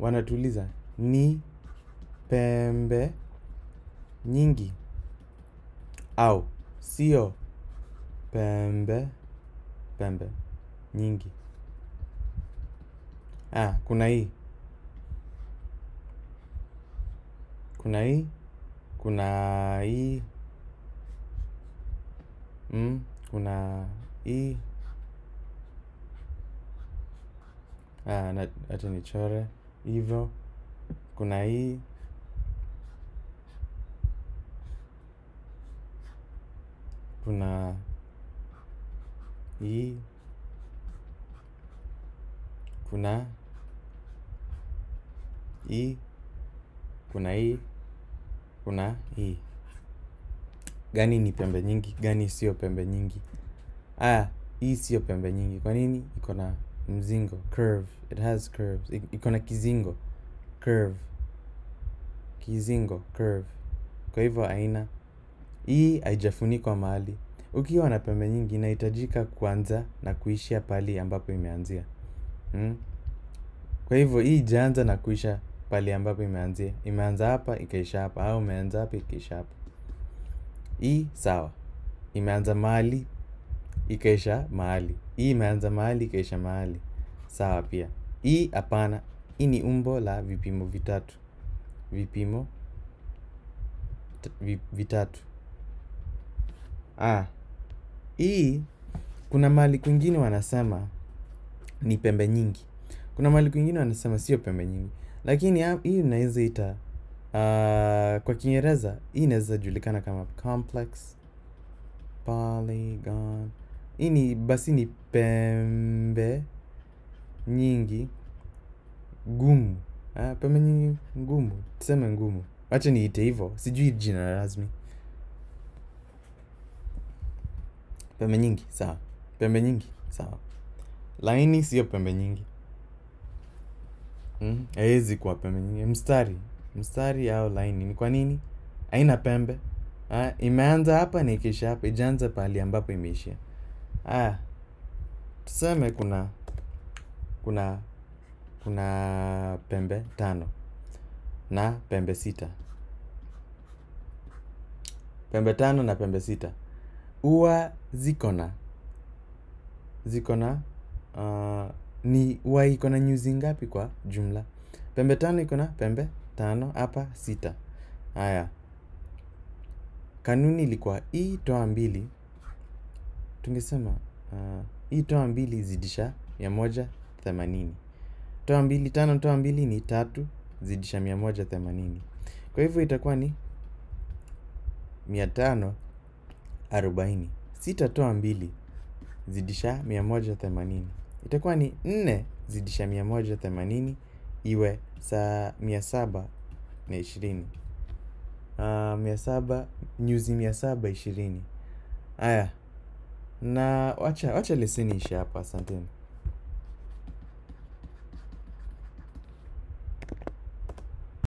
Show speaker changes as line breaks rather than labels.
wanatuuliza ni pembe nyingi au sio pembe pembe nyingi ah, kuna hii kuna hii kuna hii mm, kuna hii ah, na- acha nichore hivyo kuna hii kuna hii kuna hii kuna hii kuna hii gani ni pembe nyingi gani sio pembe nyingi ah hii sio pembe nyingi kwa nini iko na mzingo curve it has curves I- iko na kizingo curve kizingo curve kwa hivyo aina hii haijafunikwa mahali ukiwa na pembe nyingi inahitajika kuanza na kuishia pali ambapo imeanzia mm? kwa hivyo hii ijaanza na kuisha pali ambapo imeanzia imeanza hapa ikaisha hapa au imeanza hapa ikaisha hapa hii sawa imeanza mahali ikaisha mahali hii imeanza mahali ikaisha mahali sawa pia hii hapana hii ni umbo la vipimo vitatu vipimo t- vi, vitatu ah hii kuna mahali kwingine wanasema ni pembe nyingi kuna mahali kwingine wanasema sio pembe nyingi lakini ha- hii unaweza ita uh, kwa kiingereza hii inaweza julikana kama complex polygon hii ni basi ni pembe nyingi gumu ah, pembe nyingi ngumu tuseme ngumu wacha niite hivyo sijui jina rasmi pembe nyingi sawa pembe nyingi sawa laini sio pembe nyingi Mm, haiwezi kuwa pembe nyingi mstari mstari au laini ni kwa nini haina pembe ah, imeanza hapa na ikiisha hapa ijaanza pahali ambapo imeishia ah, tuseme kuna kuna kuna pembe tano na pembe sita pembe tano na pembe sita huwa ziko na ziko na uh, ni huwa iko na nyuzi ngapi kwa jumla pembe tano iko na pembe tano hapa sita haya kanuni ilikuwa hii toa mbili tungesema uh, hii toa mbili zidisha mia moja themanini toa mbili tano toa mbili ni tatu zidisha mia moja themanini kwa hivyo itakuwa ni mia tano arobaini sita toa mbili zidisha mia moja themanini itakuwa ni nne zidisha mia moja themanini iwe saa mia saba na ishirini uh, mia saba nyuzi mia saba ishirini haya na wacha wacha leseni ishe hapa asanteni